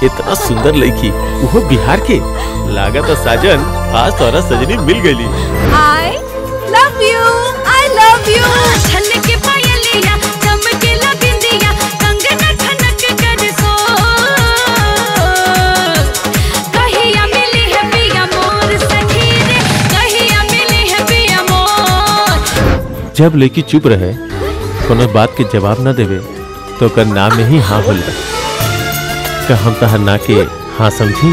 इतना सुंदर लड़की वो बिहार के लागत साजन आज तोरा सजनी मिल गई I love you I love you छन के पायलिया चमके बिंदिया कंगना खनक कर सो कहिया मिली है पिया मोर सखी रे कहिया मिली है पिया मोर जब लड़की चुप रहे कोनो बात के जवाब न देवे तो कर ना में ही हाँ होला का हम तहर ना के हाँ समझी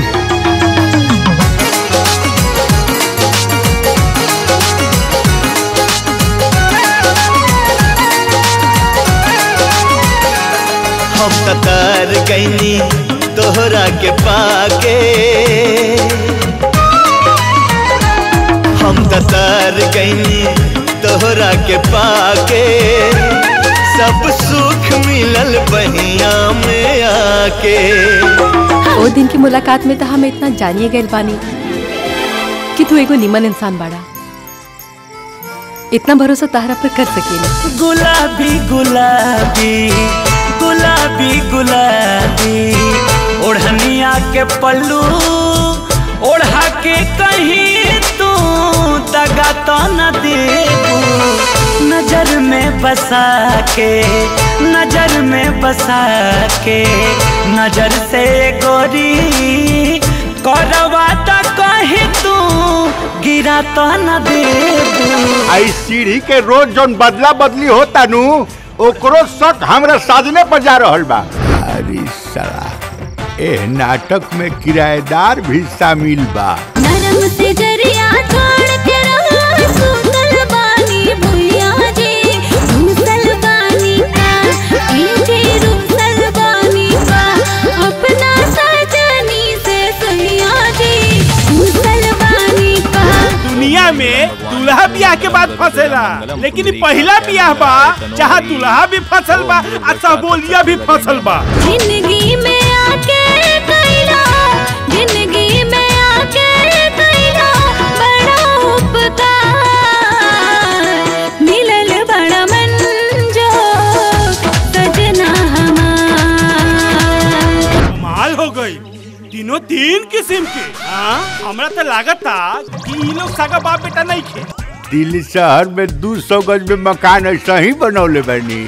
हम ततार गईनी तोहरा के पाके हम ततार गईनी तोहरा के पाके सब सुख मिलल बहिया में आके ओ दिन की मुलाकात में तो हम इतना जानिए गए बानी कि तू एगो निमन इंसान बाड़ा इतना भरोसा ताहरा पर कर सकेला गुलाबी गुलाबी गुलाबी गुलाबी ओढ़निया के पल्लू ओढ़ा के कहीं तू दगा तो न देबू नजर में बसा के नजर में बसा के नजर से गोरी करवा तो कहीं तू गिरा तो न देबू आई सीढ़ी के रोज जौन बदला बदली होता नु ओकरो शक हमरा साजने पर जा रहल बा अरे साला ए नाटक में किराएदार भी शामिल बा नरम से जरिया छोड़ के रहा सुतल बानी भुइया जी रूसल बानी का इनके रूसल बानी का अपना सजनी से सैया जी रूसल बानी का दुनिया में दूल्हा बियाह के बाद फंसेला लेकिन ई पहिला बियाह बा जहाँ दूल्हा भी फसल बा आ सबोलिया भी फसल बा जिंदगी में आके कैला जिंदगी में आके कैला बड़ा उपकार मिलल बड़ा मंजो सजना हमार कमाल हो गई तीनों तीन किस्म के हाँ हमरा तो लागता कि ई लोग सगा बाप बेटा नहीं खे दिल्ली शहर में दू सौ गज में मकान ऐसा ही बनौले बनी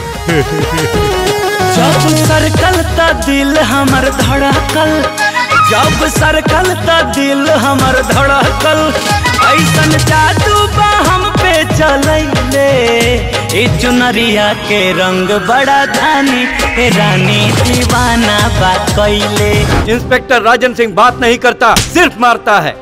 जब सरकल त दिल हमर धड़कल जब सरकल त दिल हमर धड़कल ऐसन जादू बा हम पे चलैले ए चुनरिया के रंग बड़ा धानी ए रानी दीवाना बा कैले इंस्पेक्टर राजन सिंह बात नहीं करता सिर्फ मारता है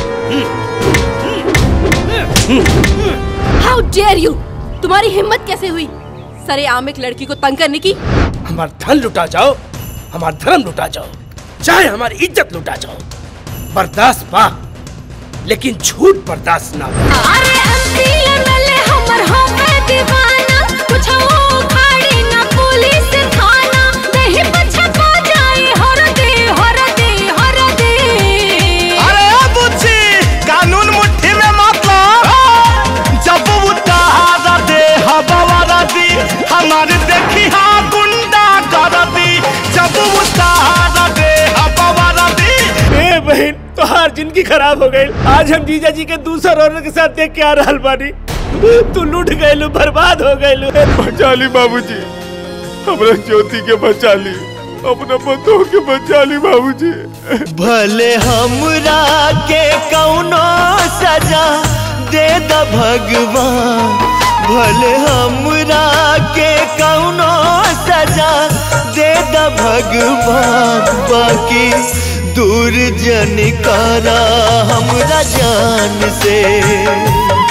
हाउ डेयर यू तुम्हारी हिम्मत कैसे हुई सरे आम एक लड़की को तंग करने की हमार धन लुटा जाओ हमार धर्म लुटा जाओ चाहे हमारी इज्जत लुटा जाओ बर्दाश्त बा लेकिन झूठ बर्दाश्त ना बा। अरे अंतिल वाले हमर होवे दीवाना कुछ उखाड़ी ना पुलिस थाना नहीं पछपा जाए हर दे हर दे हर दे अरे बुच्ची कानून मुट्ठी में मतलब जब उतारा दे हवा दी हमारे देखी हाँ गुंडा कर दी जब उतारा दे हवा दी ए बहन तोहार जिंदगी खराब हो गई आज हम जीजा जी के दूसर औरत के साथ देख के आ रहल बानी तू लूट गइलू बर्बाद हो गइलू बचा ली बाबूजी हमरा ज्योति के बचा ली अपना बंधुओं के बचा ली बाबूजी भले हमरा के कौनो सजा दे द भगवान भले हमरा के कौनो सजा दे द भगवान बाकी दूर जन करा हमरा जान से